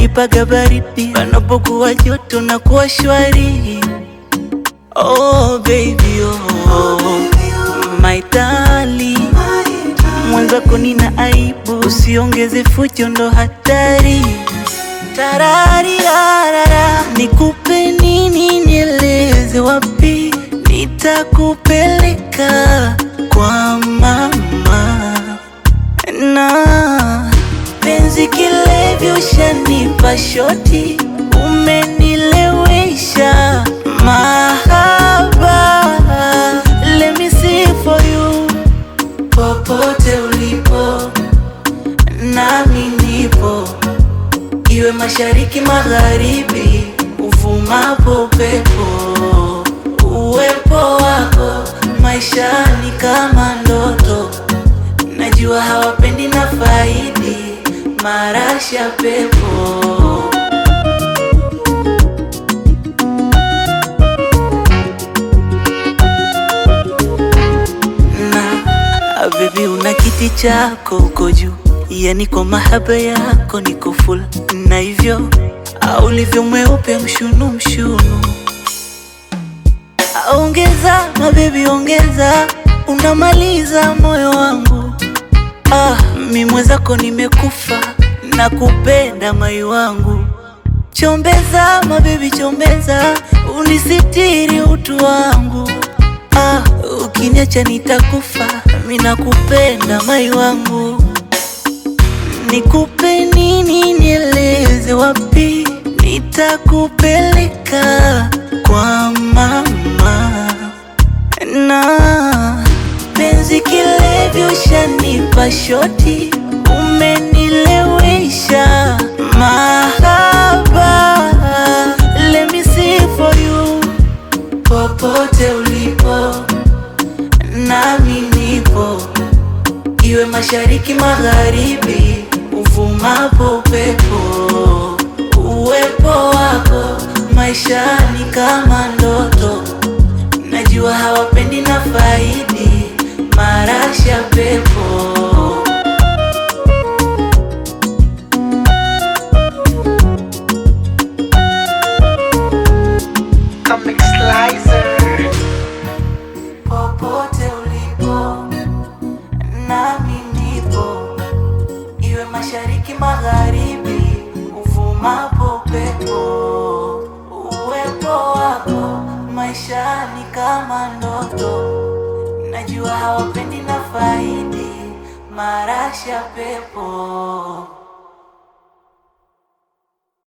unanipaga baridi panapokuwa joto na kuwa shwari. Oh baby oh, my darling, mwenzako nina aibu, usiongeze fujo, ndo hatari. Tararira, nikupe nini, nieleze wapi nitakupeleka kwa mama na penzi kilevyo, ushanipa shoti, umenilewesha mahaba. Let me see for you, popote ulipo nami nipo, iwe mashariki magharibi, uvumapo upepo, uwepo wako maishani kama ndoto Najua hawapendi na faidi marasha pepo na baby, una kiti chako uko juu, yani kwa mahaba yako niko full, na hivyo au ulivyo mweupe mshunu mshunu, ongeza mabebi, ongeza, unamaliza moyo wangu Ah, mi mwenzako nimekufa na kupenda mai wangu, chombeza mabebi, chombeza unisitiri utu wangu. Ah, ukiniacha nitakufa, mi nakupenda mai wangu. Nikupe nini, nieleze wapi nitakupeleka kwa mama na penzi kilevyo, ushanipa shoti, umenilewesha mahaba. Let me see for you, popote ulipo nami nipo, iwe mashariki magharibi, uvumapo upepo, uwepo wako maishani kama ndoto Najua hawapendi na faidi marasha pepo Comic Slicer. popote ulipo nami nipo, iwe mashariki magharibi, uvumapo upepo, uwepo wako maishani kama ndoto. Najua hawapendi na faidi marasha pepo